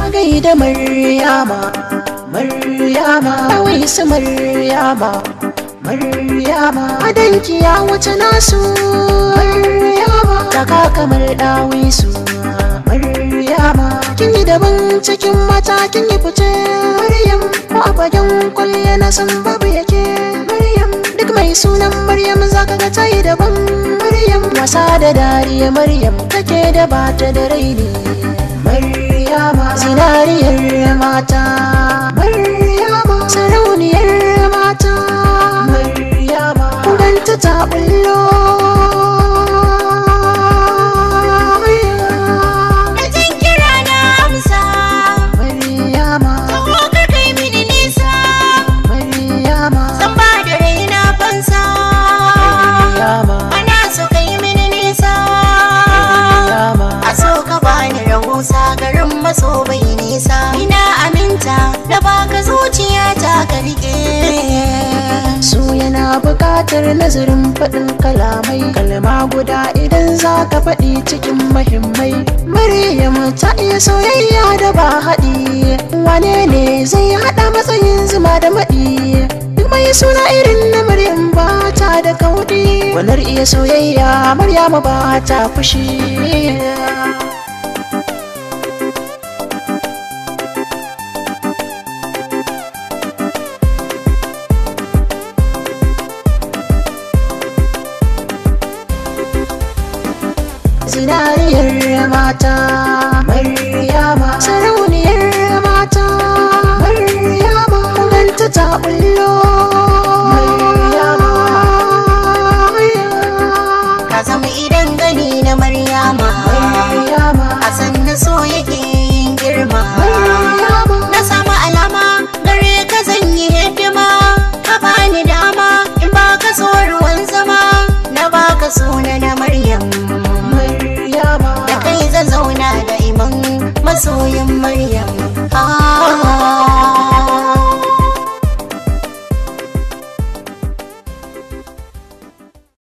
gaida maryama maryama wai su maryama maryama adanki ya wuce nasu maryama taka kamar dawisu maryama kin yi daban cikin mata kin yi fice maryam ko a fagen kwalliya na san babu yake maryam duk mai sunan maryam zaka ga ta yi daban maryam wasa da dariya maryam take da bata da raini maryama zinariyar mata maryama sarauniyar mata maryama kuganta ta bullo Da jin kira na amsa, maryama taho ka kai mini nisa, maryama zan ba da raina fansa. maryama Ana so kai mini nisa, maryama a so ka bani rahusa garin maso bai nisa. Ina aminta da baka zuciya ta ka rike. su yana buƙatar nazarin faɗin kalamai kalma guda idan za ka faɗi cikin mahimmai maryam ta iya soyayya da ba haɗi wane ne zai haɗa matsayin zuma da maɗi duk mai suna irin na maryam ba ta da kauɗi wanar iya soyayya maryama ba ta fushi zinariyar mata maryama